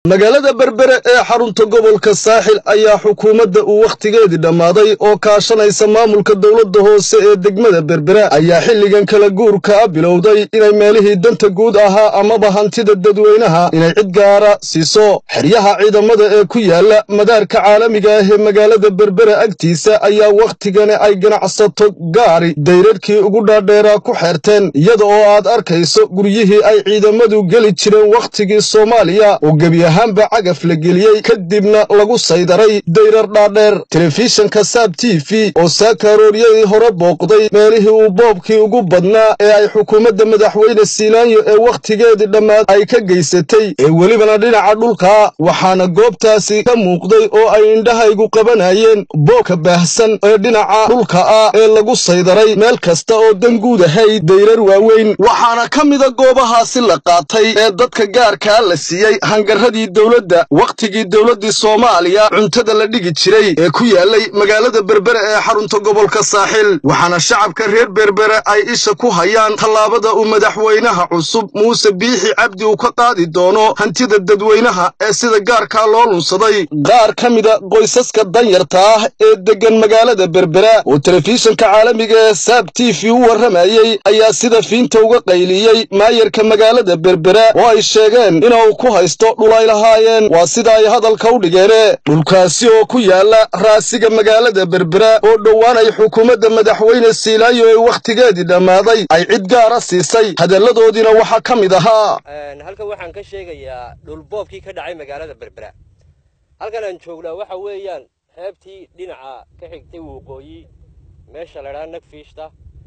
magaalada berbere ee xarunta gobolka saaxil ayaa xukuumadda uu wakhtigeedii dhammaaday oo kaashanaysa maamulka dowladda hoose ee degmada berbere ayaa xilligan kala guurka bilowday inay meelihii danta guud ahaa amaba hantida dadweynaha inay cid gaara siiso xeryaha ciidamada ee ku yaala madaarka caalamiga ah ee magaalada berbere agtiisa ayaa wakhtigani ay ganacsato gaari dayrarhkii ugu dhaadheeraa ku xeerteen iyada oo aad arkayso guryihii ay ciidamadu geli jireen wakhtigii soomaaliya oo gebi ahaanba cagaf la geliyey kadibna lagu saydaray dayrar dhaadheer telefishanka saab t v oo saakaarooriyadii hore booqday meelihii uu boobkii ugu badnaa ee ay xukuumadda madaxweyne siilaanyo ee wakhtigeedii dhammaad ay ka geysatay ee welibana dhinaca dhulka waxaana goobtaasi ka muuqday oo ay indhahaygu qabanayeen boobka baahsan ee dhinaca dhulka ah ee lagu saydaray meel kasta oo danguud ahayd dayrar waaweyn waxaana ka mida goobahaasi la qaatay ee dadka gaarkaa la siiyey hangaradii dowladda wakhtigii dowladdii soomaaliya cuntada la dhigi jiray ee ku yaalay magaalada berbere ee xarunta gobolka saaxil waxaana shacabka reer berbere ay isha ku hayaan tallaabada uu madaxweynaha cusub muuse biixi cabdi uu ka qaadi doono hantida dadweynaha ee sida gaarkaa loo lunsaday qaar ka mida qoysaska danyarta ah ee deggan magaalada berbere oo telefishanka caalamiga ee saab t v u warramayey ayaa sida fiinta uga qayliyey maayarka magaalada berbere oo ay sheegeen inuu ku haysto dhulay lahaayeen waa sida ay hadalka u dhigeene dhulkaasi oo ku yaala raasiga magaalada berbere oo dhowaan ay xukuumadda madaxweyne siilaayo ee wakhtigeedii dhammaaday ay cid gaara siisay hadalladoodiina waxaa ka mid ahaa halkan waxaan ka sheegayaa dhulboobkii ka dhacay magaalada berbera halkan aan joognaa waxa weeyaan xeebtii dhinaca ka xigtay waqooyi meesha la dhaa nagfiishta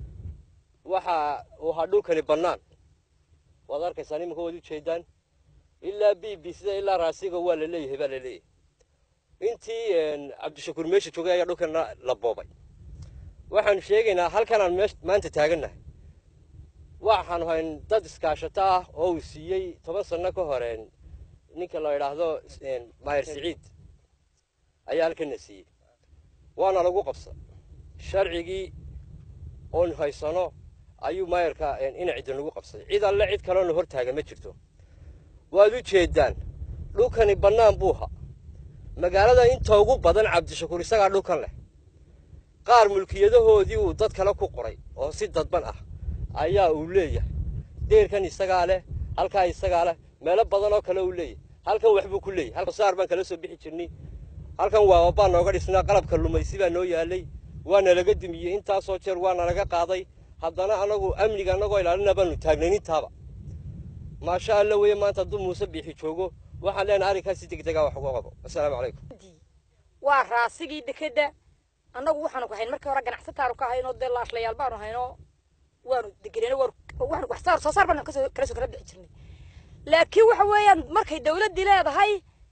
waxa uu ahaa dhulkani bannaan waad arkaysaan iminka waad ujeedaan ilaa b b sida ilaa raasiga waa la leeyahay baa la leeyahay intii cabdishakuur meesha joogay ayaa dhulkana la boobay waxaan sheegaynaa halkanaan maanta taagannahay waxaanu hayn dad iskaashato ah oo uu siiyey toban sanno ka hore ninka la idhaahdo maahir siciid ayaa halkana siiyey waana lagu qabsa sharcigii oon haysano ayuu maayarka ina cidda nagu qabsaday cid alle cid kaloona hor taaga ma jirto waad u jeedaan dhulkani bannaan buuha magaalada inta ugu badan cabdishakuur isagaa dhulkan leh qaar mulkiyadahoodii uu dad kale ku qoray oo si dadban ah ayaa uu leeyahay deerkan isagaa leh halkaa isagaa leh meelo badan oo kale uu leeyahay halkan waxbuu ku leeyahay halkan saar baan kala soo bixi jirnay halkan waa baan nooga dhisnaa qalabka lumaysi baa noo yaalay waana laga dumiyey intaasoo jeer waana laga qaaday haddana anagu amniga annagoo ilaalina baanu taagnayn intaaba maasha alla weye maanta hadduu muuse biixi joogo waxaan leenahay arrinkaas si degdega wax uga qabo assalaamu calaykum waa raasigii dekedda annagu waxaanu ka hayn markii hore ganacsataanu ka haynoo dee laashlayaal baanu haynoo waanu degeneen waanu wax saar soo saar baanu kasoo kala soo kala bixi jirnay laakiin waxa weeyaan markay dawladdii leedahay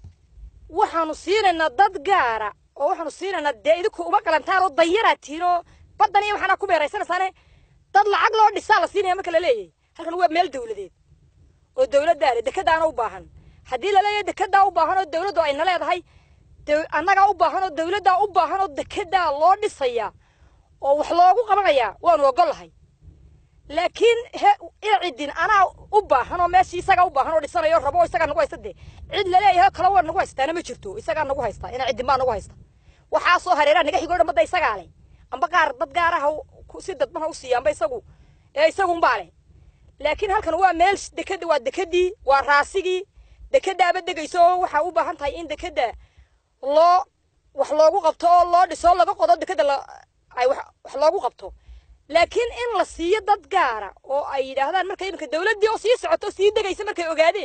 waxaanu siinaynaa dad gaara oo waxaanu siinaynaa dee idinku uma galantaan oo danyaraad tihiin oo baddan iyo waxaanaa ku beeraysanaysaane dad lacag loo dhisaa la siinaya marka la leeyahay halkan waa meel dawladeed oo dawladdaa leh dekeddaana u baahan haddii la leeyahay dekeddaa u baahan oo dawladdu ayna leedahay annagaa u baahan oo dawladdaa u baahan oo dekeddaa loo dhisaya oo wax loogu qabanayaa waanu ogollahay laakiin ina ciddin anaa u baahan oo meeshii isagaa u baahan oo dhisanayo rabo oo isagaa nagu haysta dee cid laleeyahay kale waa nagu haystaana ma jirto isagaa nagu haysta ina ciddin baa nagu haysta waxaasoo hareeraha naga xigoo dhammadda isagaa leh amba qaar dad gaaraha si dadban ha u siiya amba isagu ee isagunbaa leh laakiin halkan waa meel dekeda waa dekedii waa raasigii dekeddaaba degayso oo waxaa u baahan tahay in dekedda loo wax loogu qabto oo loo dhiso oo laga qodo dekedda ay wax loogu qabto laakiin in la siiyo dad gaara oo ay yidhaahdaan marka iminka dawladdii oo sii socoto sii degaysa markay ogaadeen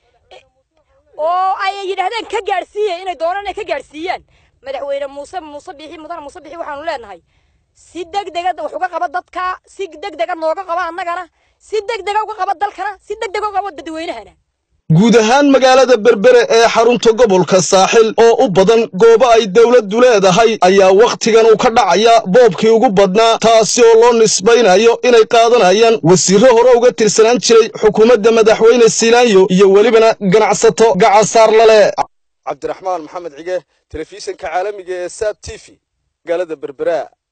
oo ay yidhaahdeen ka gaadhsiiya inay doonaan inay ka gaadhsiiyaan madaxweyne muuse muuse biixi mudane muuse biixi waxaanu leenahay si degdega wax uga qaba dadka si degdega nooga qaba annagana si degdega uga qaba dalkana si degdega uga qaba dadweynahana guud ahaan magaalada berbere ee xarunta gobolka saaxil oo u badan goobo ay dawladdu leedahay ayaa wakhtigan uu ka dhacaya boobkii ugu badnaa taasi oo loo nisbaynayo inay qaadanayaan wasiirro hore uga tirsanaan jiray xukuumadda madaxweyne siilaanyo iyo welibana ganacsato gacasaar lale cabdiraxmaan maxamed cige telefishanka caalamiga ee saab t v magaalada berbera